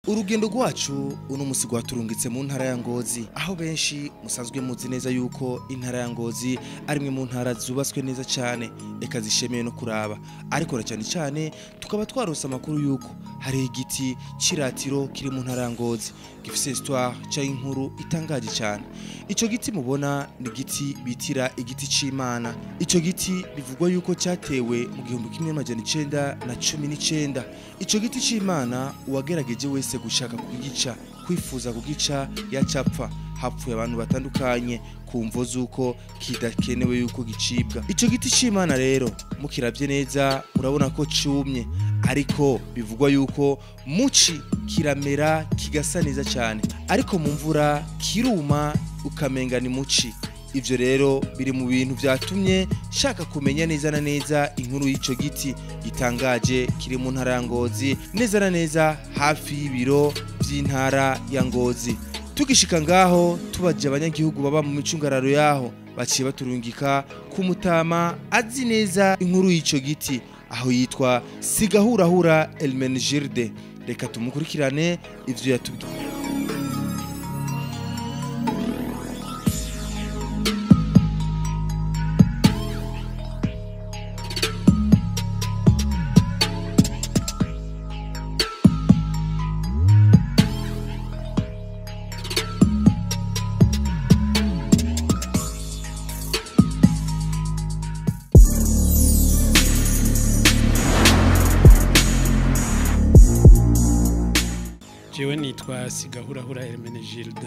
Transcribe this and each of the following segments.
urugendo rwacu uno musi rwaturungitse mu ntara ya ngozi aho benshi musanzwe muzi neza yuko intara ya ngozi ari imwe mu ntara zubatswe neza cyane eka zishemeye no kuraba ariko na cyane cyane tukaba twarose amakuru yuko hari igiti c'iratiro kiri mu ntara ya ngozi gifise histoire cyangwa inkuru itangaje cyane ico giti mubona ni igiti bitira igiti c'imana ico giti bivugwa yuko cyatewe mu gihumbi kimwe n'amajana icenda na cumi n'icenda ico giti c'imana uwagerageje wese gushaka kugica kwifuza kugica yacapfa hapfuye abantu batandukanye ku mvo z'uko kidakenewe yuko gicibwa ico giti c'imana rero mukiravye neza urabona ko cumye ariko bivugwa yuko muci kiramera kigasa neza cyane ariko mu mvura kiruma ukamenga ni muci ivyo rero biri mu bintu vyatumye shaka kumenya neza na neza inkuru y'ico giti gitangaje kiri mu ntara ya ngozi neza na neza hafi y'ibiro vy'intara ya ngozi tugishika ngaho tubaje abanyagihugu baba mu micungararo yaho baciye baturungika ku mutama azi neza inkuru y'ico giti aho yitwa sigahurahura elmenegirde reka tumukurikirane ivyo yatubwiye jewe nitwa sigahurahura hermenegilde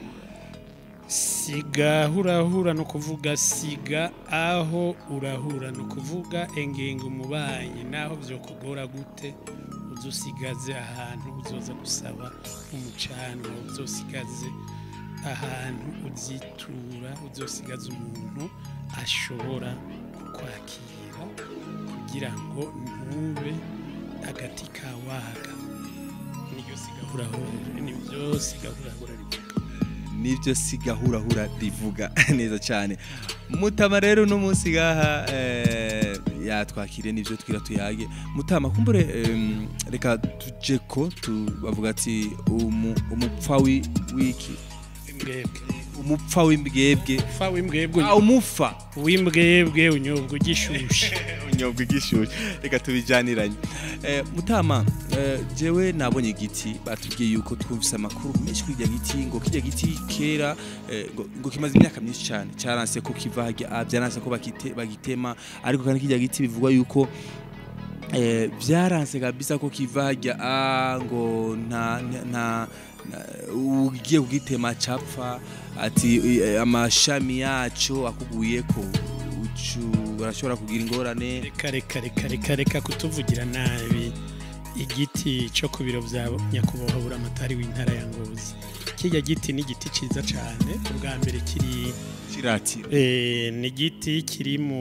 sigahurahura ni ukuvuga siga aho urahura ni ukuvuga engenga umubanyi naho vyokugora gute uzosigaze ahantu uzoza gusaba umucanwa uzosigaze ahantu uzitura uzosigaze umuntu ashobora kukwakira kugira ngo ntube agati kawaga niryo sigahurahura nibyo sigahurahura rivuga nibyo sigahurahura rivuga neza cyane mutama rero uno munsi gaha eh, yatwakire nivyo twira tuyage mutama kumbure em, reka tuje ko tu- bavuga ati umu- umupfa wi- wiki imbwebwe umupfa w'imbwebwe fa w'imbwebwe ah umufa w'imbwebwe unyobwa ugishushe unyobwa igishushe reka tubijaniranye eh, mutama eh, jewe nabonye igiti batubwiye yuko twumvise amakuru menshi kuri irya giti ngo kirya giti kera eh, ngo, ngo kimaze imyaka myinshi cyane cyaranse ko kiva harya ah, byaranse ko bakite, bagitema ariko kandi kirya giti bivugwa yuko eh, byaranse kabisa ko kiva harya ah, ngo nta nta- nta na- ugiye kugitema capfa ati eh, amashami yaco akuguye ko ucu urashobora kugira ingorane reka reka reka reka reka kutuvugira nabi igiti cyo ku biro bya nyakubahwa buramatari w'intara ya ngozi kijya giti ni igiti cyiza cyane ubwa mbere kiri kiratiro eh, ni igiti kiri mu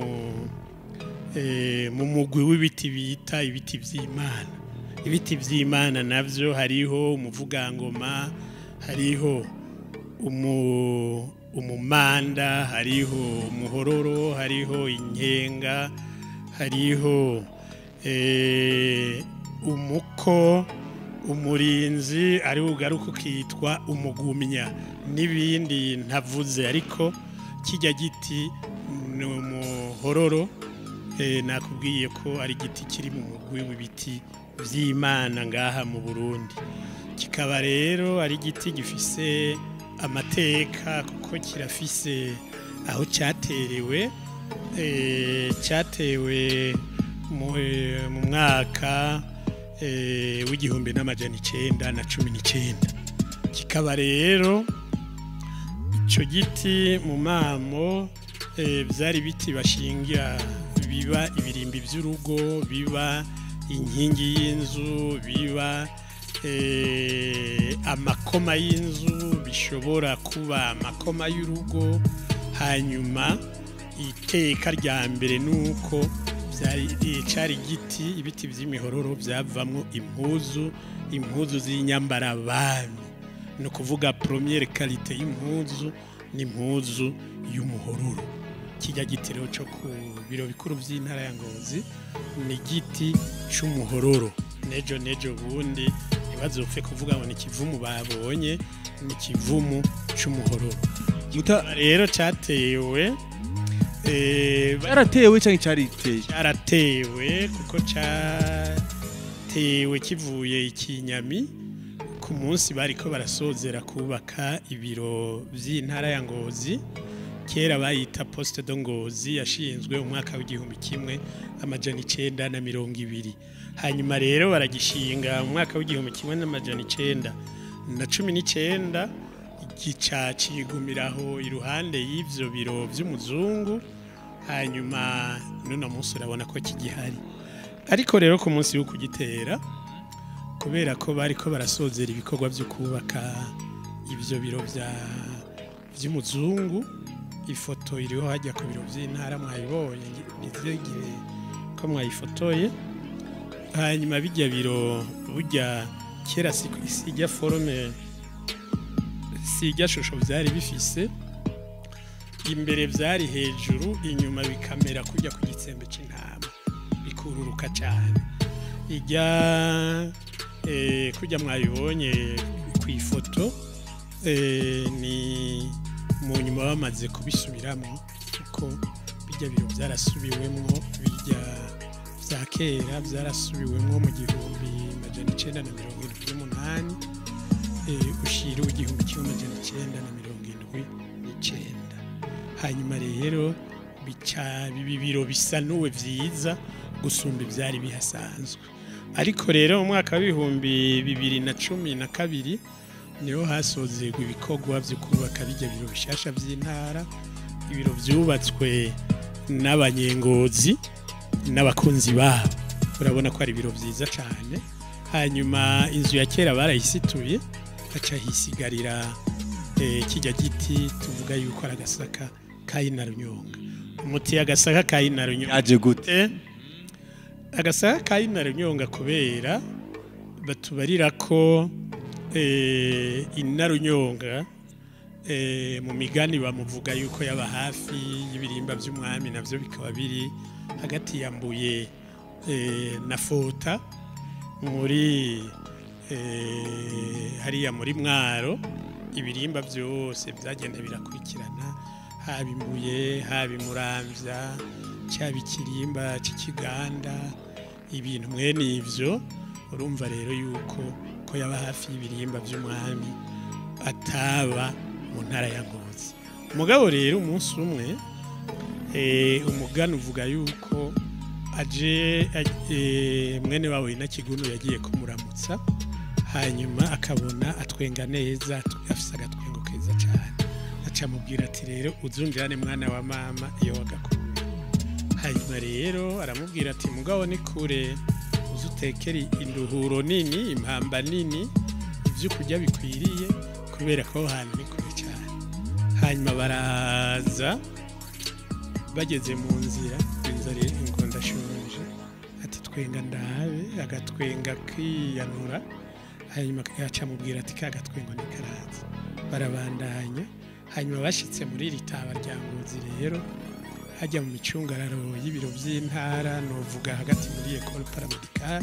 eh, mu mugwi w'ibiti bita ibiti by'imana ibiti by'imana nabyo hariho umuvugangoma hariho umu umumanda hariho umuhororo hariho inkenga hariho eh, umuko umurinzi ari ugaruka ukitwa umugumya n'ibindi ntavuze ariko kijya giti ni umuhororo eh, nakubwiye ko ari igiti kiri mu mugwi w'ibiti by'imana ngaha mu burundi kikaba rero ari igiti gifise amateka kuko kirafise aho cyaterewe eh, cyatewe mu eh, mu mwaka eh, w'igihumbi n'amajana icenda na cumi n'icenda kikaba rero icyo giti mu mamo eh, byari biti bashingira biba ibirimbi by'urugo biba inkingi y'inzu biba eh, amakoma y'inzu bishobora kuba amakoma y'urugo hanyuma iteka rya mbere ni uko byari cyari igiti ibiti by'imihororo byavamo impuzu impuzu z'inyambarabami ni ukuvuga poromiyere karite y'impuzu n'impuzu y'umuhororo kijya gitiro cyo ku biro bikuru by'intara ya ngozi ni igiti cy'umuhororo nejo nejo bundi ntibazopfe kuvuga ngo ni ikivumu babonye ni ikivumu c'umuhororo muta rero catewe eh, ba- yaratewe cyangwa cyariteye cyaratewe kuko cyatewe kivuye ikinyami ku munsi bariko barasozera kubaka ibiro by'intara ya ngozi kera bayita poste de ngozi yashinzwe umwaka w'igihumbi kimwe amajana icenda na mirongo ibiri hanyuma rero baragishinga mu mwaka w'igihumbi kimwe n'amajana icenda na cumi n'icenda gica cigumiraho iruhande y'ivyo biro vy'umuzungu hanyuma n'uno munsi urabona ko kigihari ariko rero ku munsi wo kugitera kubera ko bariko barasozera ibikorwa byo kubaka ivyo biro vya vy'umuzungu ifoto iriho hajya ku biro by'intara mwayibonye nizegire ko mwayifotoye hanyuma bijya biro burya kera si sijya forome sijya shusho byari bifise imbere byari hejuru inyuma bikamera kujya ku gitsembe cy'intama bikururuka cyane ijya eh, kujya mwabibonye ku ifoto eh, ni mu nyuma bamaze kubisubiramo kuko bijya biro byarasubiwemo bijya bya kera byarasubiwemo mu gihumbi majana icenda na mirongo irindwi n'umunani eh, ushira w'igihumbi kimwe majana icenda na mirongo irindwi n'icenda hanyuma rero bica bibi biro bisanuwe vyiza gusumba ivyari bihasanzwe ariko rero mu mwaka w'ibihumbi bibiri na cumi na kabiri niho hasozerwa ibikorwa byo kubaka bijya biro bishasha by'intara ibiro byubatswe n'abanyengozi n'abakunzi babo urabona ko ari ibiro byiza cyane hanyuma inzu ya kera barayisituye haca hisigarira eh, kijya giti tuvuga yuko ari agasaka kayinarunyonga umuti agasaka kayinarunyonga yaje gute Eh, agasaka kayinarunyonga kubera batubarira ko eh, inarunyonga eh, mu migani bamuvuga yuko yaba hafi y'ibirimba by'umwami navyo bikaba biri hagati ya mbuye eh, na fota muri eh, hariya muri mwaro ibirimba byose byagenda birakurikirana haba imbuye haba imuramvya cyaba ikirimba cy'ikiganda ibintu mwene ivyo urumva rero yuko ko yaba hafi y'ibirimba by'umwami ataba mu ntara ya ngozi umugabo rero umunsi umwe eh, umugani uvuga yuko aje aj- eh, mwene wawe na kigunu yagiye kumuramutsa hanyuma akabona atwenga neza atu- afise agatwengo keza cyane aca amubwira ati rero uzunjirane mwana wa mama iyo wagakuye hanyuma rero aramubwira ati mugabo ni kure uze utekere induhuro nini impamba nini ibyo kurya bikwiriye kubera ko aho hantu ni kure cyane hanyuma baraza bageze mu nzira inzara ngo ndashonje ati twenga ndabe agatwenga kiyanura hanyuma yaca amubwira ati ka gatwengo ni karaza barabandanya hanyuma bashyitse muri iri taba rya ngozi rero hajya mu micungararo y'ibiro by'intara novuga hagati muri ekole paramedikare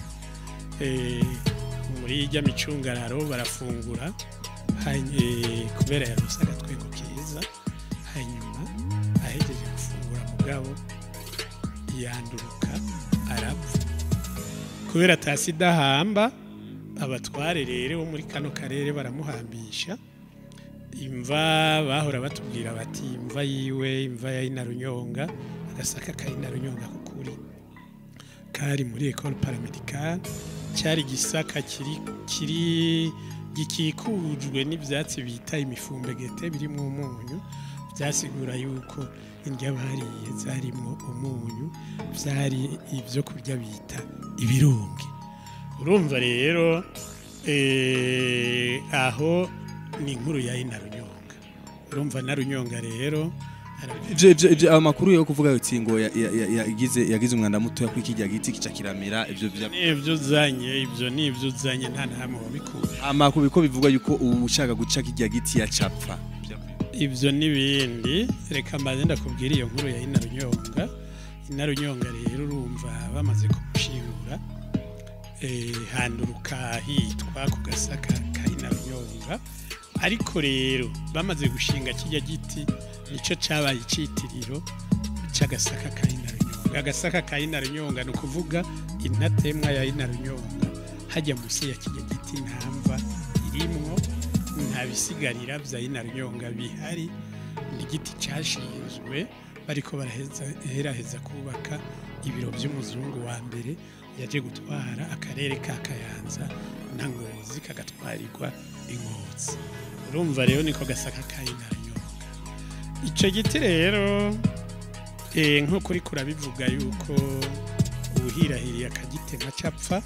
muri ijya micungararo barafungura hany- eh, kubera yarose agatwengo keza hanyuma ahegeje gufungura mugabo yanduruka arapfa kubera tasi idahamba abatware rero bo muri kano karere baramuhambisha imva bahora batubwira bati imva yiwe imva ya inarunyonga agasaka ka inarunyonga kukuri kari muri ekole paramedikare cyari igisaka kiri kiri gikikujwe n'ibyatsi bita imifumbegete birimo umunyu byasigura yuko indya bariye zarimo umunyu byari ibyo kurya bita ibirungi urumva rero eh, aho ni inkuru ya inarunyonga urumva narunyonga rero ara- Ivyo- ivyo- ivyo ayo makuru yo kuvuga yuti ngo ya- ya- ya- yagize yagize umwanda mutoya kuri kirya giti kica kiramera ivyo vya nibyo uzanye ibyo ni ibyo uzanye nta na hamwe wabikura amakuru ko bivugwa yuko ubu ushaka guca kirya giti yacapfa ibyo n'ibindi reka mbanze ndakubwira iyo nkuru ya inarunyonga inarunyonga rero urumva bamaze kumushingura eh, handuruka hitwa ku gasaka ka inarunyonga ariko rero bamaze gushinga kijya giti nico cabaye icitiriro c'agasaka ka inarunyonga agasaka ka inarunyonga ni ukuvuga intatemwa ya inarunyonga hajya munsi ya kijya giti ntamva irimwo nta bisigarira vya inarunyonga bihari ni igiti cashinzwe bariko baraheraheza kubaka ibiro vy'umuzungu wa mbere yaje gutwara akarere ka kayanza na ngozi kagatwarirwa ingozi urumva rero niko gasaka ka inarunyonga ico giti rero eh, nk'uko uriko urabivuga yuko uwuhirahiriye akagitema capfa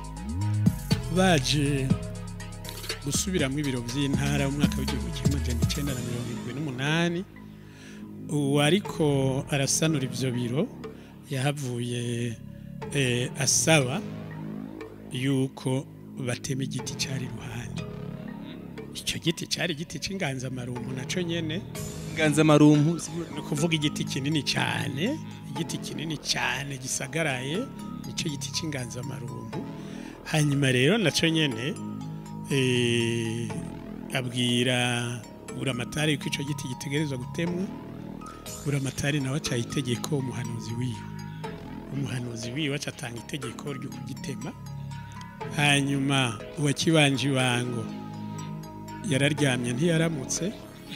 baje gusubiramo ibiro by'intara mu mwaka w'igihumbi kimwe magana icyenda na mirongo irindwi n'umunani uwo ariko arasanura ibyo biro yahavuye eh, asaba yuko batema igiti cyari iruhande icyo giti cyari igiti cy'inganzamarumbu nacyo nyene inganzamarumpu ni ukuvuga igiti kinini cyane igiti kinini cyane gisagaraye nicyo giti cy'inganzamarumbu hanyuma rero nacyo nyene eh, abwira buramatari yuko icyo giti gitegerezwa gutemwa buramatari nawe acaye itegeko umuhanuzi wiwe umuhanuzi wiwe acatanga itegeko ryo kugitema hanyuma uwakibanje ibango yararyamye ntiyaramutse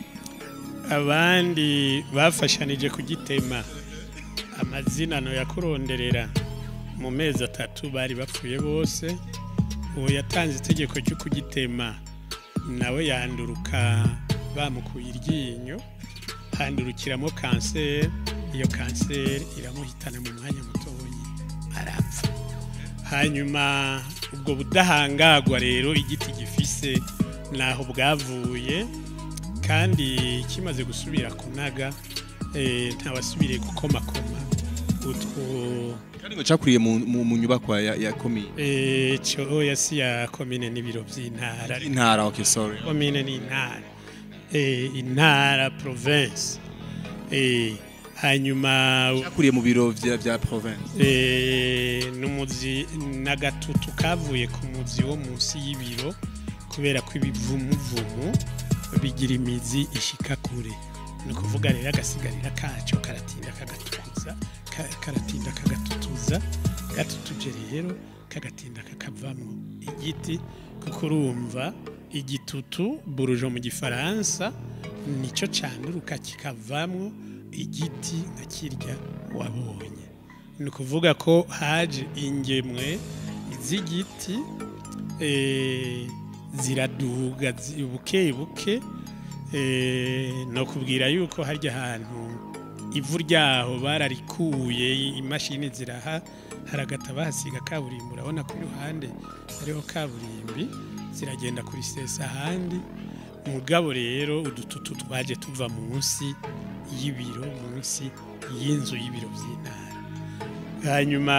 abandi bafashanije kugitema amazina no yakuronderera mu mezi atatu bari bapfuye bose uwo yatanze itegeko ryo kugitema nawe yanduruka bamukuye iryinyo handurukiramo kanseri iyo kanseri iramuhitana mu mwanya mutoya arapfa hanyuma ubwo budahangagwa rero igiti gifise naho bwavuye kandi kimaze gusubira kunaga eh, ntawasubiriye gukomakoma utwo kandi ngo cakuriye mu, mu, mu nyubakwa ya, ya komine eh, cyoya si ya komine n'ibiro by'intara intara okay sorry komine ni intara eh, intara province eh, hanyuma cakuriye mu biro vya, vya province eh, n'umuzi n'agatutu kavuye ku muzi wo munsi y'ibiro kubera ko ibivumuvumu bigira imizi ishika kure ni ukuvuga rero agasigarira kacyo karatinda kagatutuza ka- karatinda kagatutuza gatutuje rero kagatinda kakavamo igiti kuko urumva igitutu burujo mu gifaransa nicyo canduruka kikavamwo igiti nka kirya wabonye ni ukuvuga ko haje ingemwe z'igiti eh, ziraduga zi- buke buke eh, no kubwira yuko harya hantu ivu ryaho bararikuye imashini ziraha haragata bahasiga kaburimbo urabona ko iruhande hariho kaburimbi ziragenda kuri sesa ahandi mugabo rero udututu twaje tuva munsi y'ibiro munsi y'inzu y'ibiro by'intara hanyuma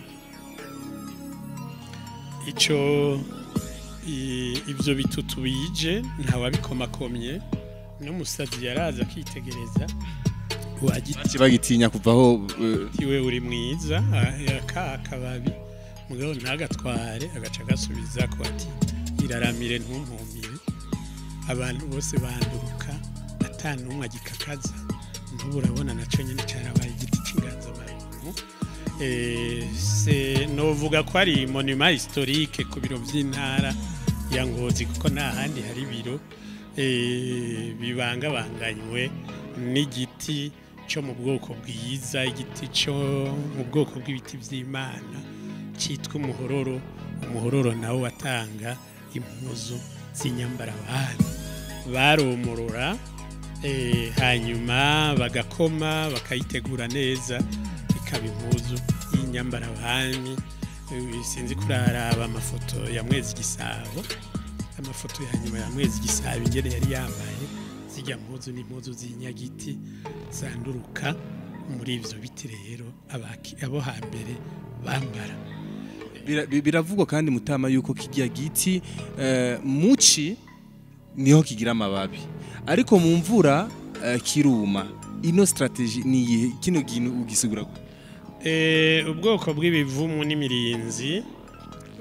icyo i- ibyo bitutu bije ntawabikomakomye n'umusazi yaraza akitegereza wagiti baci bagitinya kuvaho eh, iwe uri mwiza aka akababi mugabo ntagatware agaca agasubiza ko ati iraramire ntumpumire abantu bose banduruka ata n'umwe agikakaza n'ubu urabona nacyo nyine cyarabaye igiti cy'inganzamarumbu Eh, se novuga ko ari monument historique ku biro by'intara ya ngozi kuko nta handi hari ibiro eh, bibangabanganywe n'igiti cyo mu bwoko bwiza igiti cyo mu bwoko bw'ibiti by'imana cyitwa umuhororo umuhororo nawo watanga impuzu z'inyambarabana baromorora eh, hanyuma bagakoma bakayitegura neza ikaba impuzu y'inyambarabami Eh, sinzi kuraraba amafoto ya mwezi gisabo amafoto ya nyuma ya mwezi gisabo ingene yari yambaye zijya mpuzu n'impuzu z'inyagiti zanduruka muri ivyo biti rero abaki- abo hambere bambara bira- bi- biravugwa kandi mutama yuko kijya giti eh, muci niho kigira amababi ariko mu mvura eh, kiruma ino strategy ni iyihe kino kintu ugisigura gute? Eh, ubwoko bw'ibivumu n'imirinzi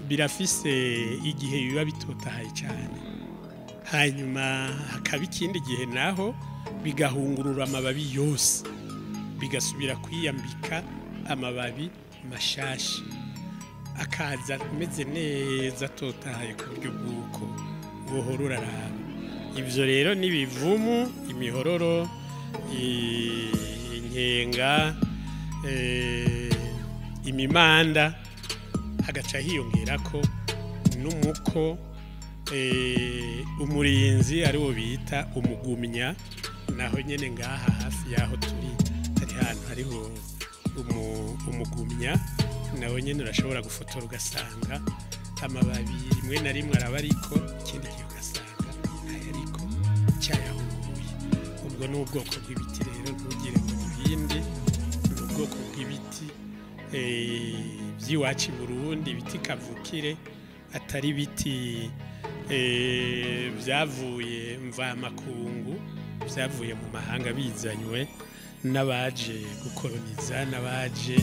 birafise igihe biba bitotahaye cyane hanyuma hakaba ikindi gihe naho bigahungurura amababi yose bigasubira kwiyambika amababi mashashi akaza ameze neza atotahaye ku buryo bw'uko buhora uraraba ibyo rero n'ibivumu imihororo i- inkenga eh, imimanda hagaca hiyongera ko n'umuko eh, umurinzi ariwo bita umugumya naho nyine ngaha hafi y'aho turi hari ahantu hariho umu- umugumya nawe nyine urashobora gufotora ugasanga amababi rimwe na rimwe araba ariko ikindi gihe ugasanga ntayariko cyayahunguye ubwo ni ubwoko bw'ibiti rero ntugire ngo ni ibindi ni ubwoko bw'ibiti eh, by'iwacu i burundi ibiti kavukire atari ibiti eh, byavuye mvamakungu byavuye mu mahanga bizanywe n'abaje gukoroniza n'abaje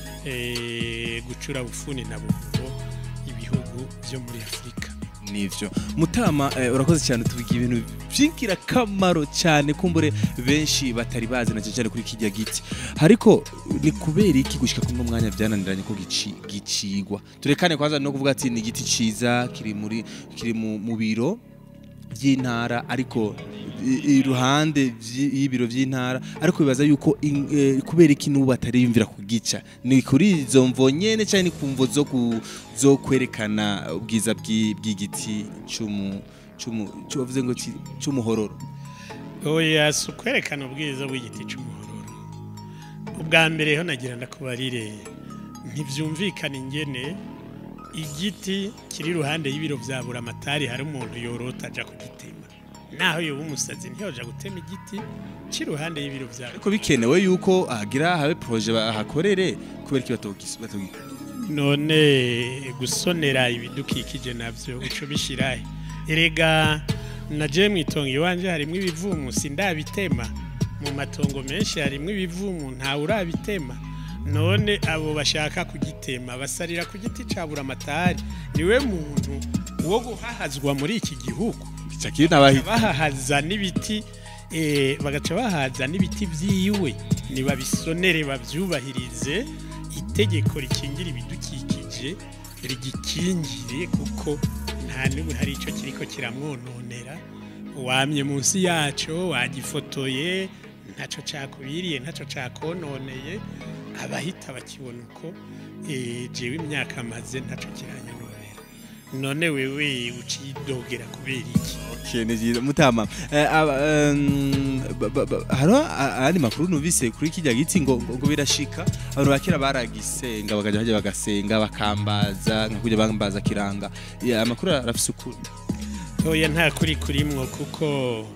eh, gucura bufuni na buhoro ibihugu byo muri afurika nivyo mutama eh, urakoze cyane tubiga ibintu by'ingirakamaro cyane kumbure benshi batari bazi na cyane kuri kijya giti ariko ni kubera iki gushika kuno mwanya byananiranye ko gici- gicigwa turekane kwanza no kuvuga ati ni igiti ciza kiri muri kiri mu, mu biro by'intara ariko i- iruhande vyi- y'ibiro by'intara ariko bibaza yuko in- eh, kubera iki n'ubu batariyumvira kugica ni kuri izo mvo nyene cyane ni ku mvo zo ku- zo kwerekana ubwiza bw'i- bw'igiti cy'umu cy'umu cyuvuze ngo ki- cy'umuhororo oya si ukwerekana ubwiza bw'igiti cy'umuhororo ubwa mbere ho nagira ndakubarire ntibyumvikana ingene igiti kiri iruhande y'ibiro bya buramatari hari umuntu yorota ajya kugitema naho yoba umusazi ntiyoja gutema igiti kiri iruhande y'ibiro bya ariko bikenewe yuko hagira habe proje bahakorere kubera iki batogis- batogikora none gusonera ibidukikije nabyo uco bishirahe erega naje mu itongo iwanje harimo ibivumu sindabitema mu matongo menshi harimo ibivumu ntawe urabitema none abo bashaka kugitema basarira ku giti ca buramatari niwe muntu wo guhahazwa muri iki gihugu cakiri n'abahita bahahaza n'ibiti eh, bagaca bahaza n'ibiti vyiwe nibabisonere bavyubahirize itegeko rikingira ibidukikije rigikingire kuko nta n'ubu hari ico kiriko kiramwononera wamye munsi yaco wagifotoye ntaco cakubiriye ntaco cakononeye abahita bakibona uko eh, jewe imyaka maze ntaco kiranyononera none wewe ucidogera kubera iki Okay, ni byiza mutama eh, aba- em, ba- ba- ba- hariho a- ayandi makuru numvise kuri kijya giti ngo ngo ngo birashika abantu bakera baragisenga bakaja hajya bagasenga bakambaza nka kujya bambaza kiranga Ya, amakuru arafise ukuri oya nta kuri kurimwo kuko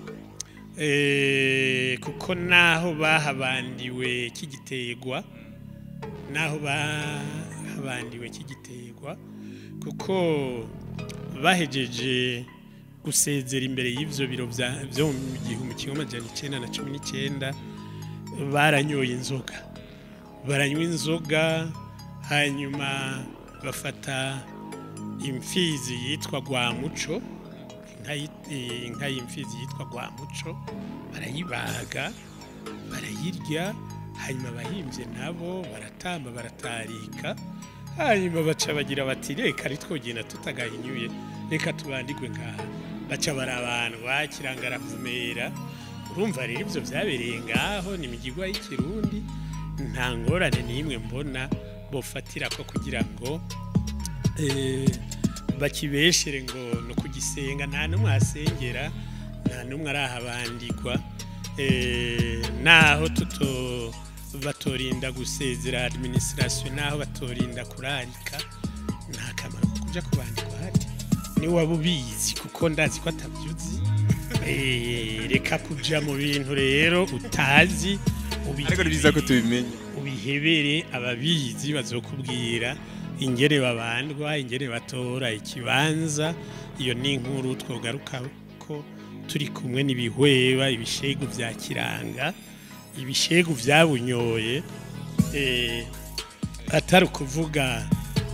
eh, kuko naho bahabandiwe kigiterwa naho bahabandiwe kigiterwa kuko bahejeje gusezera imbere y'ivyo biro vya- vyo mu gihumbi kimwe amajana icenda na cumi n'icenda baranyoye inzoga baranywa inzoga hanyuma bafata imfizi yitwa rwamuco inka yi- eh, inka y'imfizi yitwa rwamuco barayibaga barayirya hanyuma abahimbye nabo baratamba baratarika hanyuma baca bagira bati reka ntitwogenda tutagahinyuye reka tubandigwe ngaha baca barabandwa kiranga aravumera urumva rero ibyo byabereye ngaho ni imigigwa y'ikirundi nta ngorane n'imwe mbona bofatira ko kugira ngo eh, bakibeshere ngo no kugisenga nta n'umwe asengera nta n'umwe arahabandirwa eh, naho tuto batorinda gusezera administration naho batorinda kurarika nta kamaro ko kuja kubandikwa hati ni waba ubizi kuko ndazi ko atabyuzi Eh, reka kuja mu bintu rero utazi ariko ni byiza ko tubimenye ubihebere ababizi bazokubwira ingere babandwa ingere batora ikibanza iyo ni inkuru twogaruka ko turi kumwe n'ibihweba ibishegu vya kiranga ibishegu vyabunyoye eh, atari ukuvuga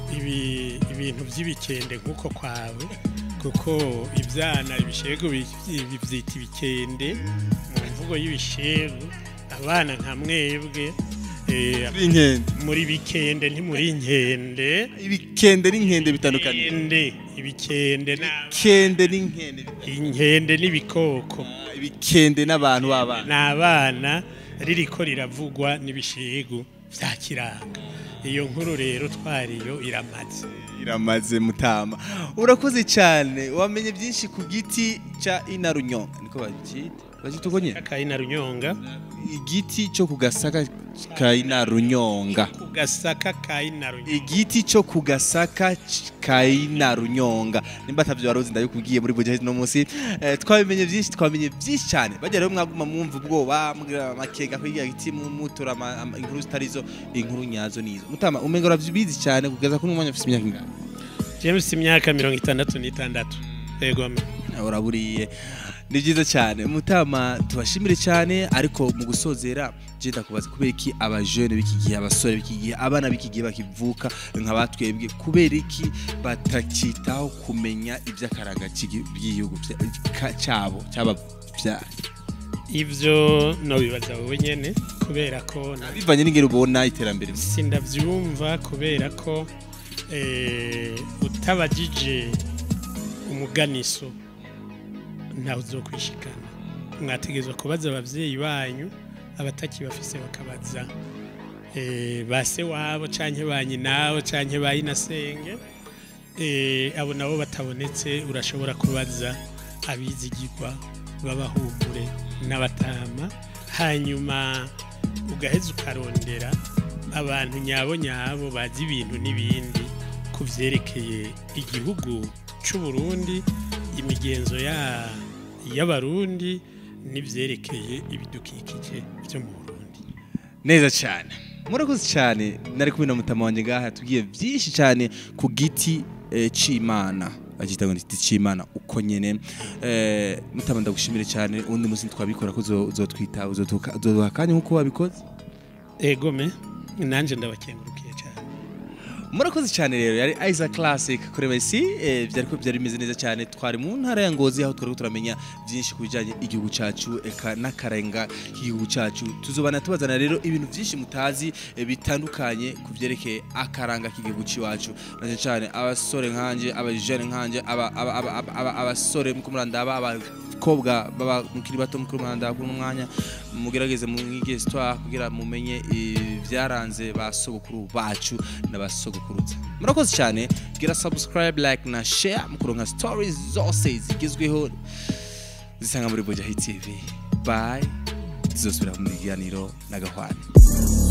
ibi ibintu by'ibikende nk'uko kwawe kuko ibyana ibishegu bi- bibyita ibikende mu mvugo y'ibishegu abana nka mwebwe eh, inkende muri bikende ntimuri inkende ibikende n'inkende bitandukanye Ibikende, ibikende na- kende n'inkende inkende n'ibikoko ibikende n'abantu b'abana ni abana ririko riravugwa n'ibishegu bya kiranga iyo nkuru rero twariyo iramaze iramaze mutama urakoze cyane wamenye byinshi ku giti cya inarunyonga niko bacyita bacyita uko nyine kayina runyonga igiti cyo ku gasaka ka inarunyonga ku gasaka kayina runyonga igiti cyo ku gasaka c- ka inarunyonga nimba atavyo waruzi ndabikubwiye muri budget no munsi eh, twabimenye byinshi twamenye byinshi cyane bajya rero mwaguma mwumva ubwoba mugira amakenga kwiga giti mu- mutura ama- ama- inkuru zitarizo inkuru nyazo nizo mutama umenga uravyibizi cyane kugeza kuri umwanya ufite imyaka ingana james imyaka mirongo itandatu n'itandatu yego uraburiye ni byiza cyane mutama tubashimire cyane ariko mu gusozera je ndakubaza kubera iki abajene b'iki gihe abasore b'iki gihe abana b'iki gihe bakivuka nka batwebwe kubera iki batakitaho kumenya iby'akaranga cy'igi- by'igihugu bya- ka- cyabo cyababyaye ivyo nobibaza wowe nyene kubera ko na- bivanye n'ingero ubona iterambere sindavyumva kubera ko eh, utabajije umuganiso ntawe uzokwishikana mwategerezwa kubaza abavyeyi banyu abataki bafise bakabaza eh, ba se wabo canke ba nyinabo canke ba inasenge eh, abo nabo batabonetse urashobora kubaza abizigirwa b'abahumure n'abatama hanyuma ugaheza ukarondera abantu nyabo nyabo bazi ibintu n'ibindi ku vyerekeye igihugu c'u Burundi imigenzo ya y'abarundi n'ivyerekeye ibidukikije vyo mu Burundi neza cyane murakoze cyane nari kumwe na mutama wanjye ngaha tubwiye byinshi cyane ku giti eh, c'imana bagita ngo ni igiti c'imana uko nyene eh, mutama ndagushimire cyane undi munsi twabikora ko uzo- uzotwita uzoduha uzoduha akanya nk'uko wabikoze egome nanje ndabakengurukiye cyane murakoze cyane rero yari Isaac Classic kuri Messi eh, byari ko byari bimeze neza cyane twari mu ntara ya Ngozi aho twari turamenya byinshi ku bijyanye igihugu cyacu eka n'akarenga k'igihugu cyacu tuzobana tubazana rero ibintu byinshi mutazi eh, bitandukanye ku byerekeye akaranga k'igihugu cyacu nanje cyane abasore nkanje abajene nkanje aba- aba- aba- aba- aba- abasore muko murandaba abakobwa baba mukiri bato mukuru murandaba kuri uno mwanya mugerageze mu mwige histoire kugira mumenye ibyaranze ba sogokuru bacu n'abasogokuruza murakoze cyane gira subscribe like na share mukuronka stories zose zigezweho zisanga muri Bojahi TV bye tuzosubira mu biganiro n'agahwane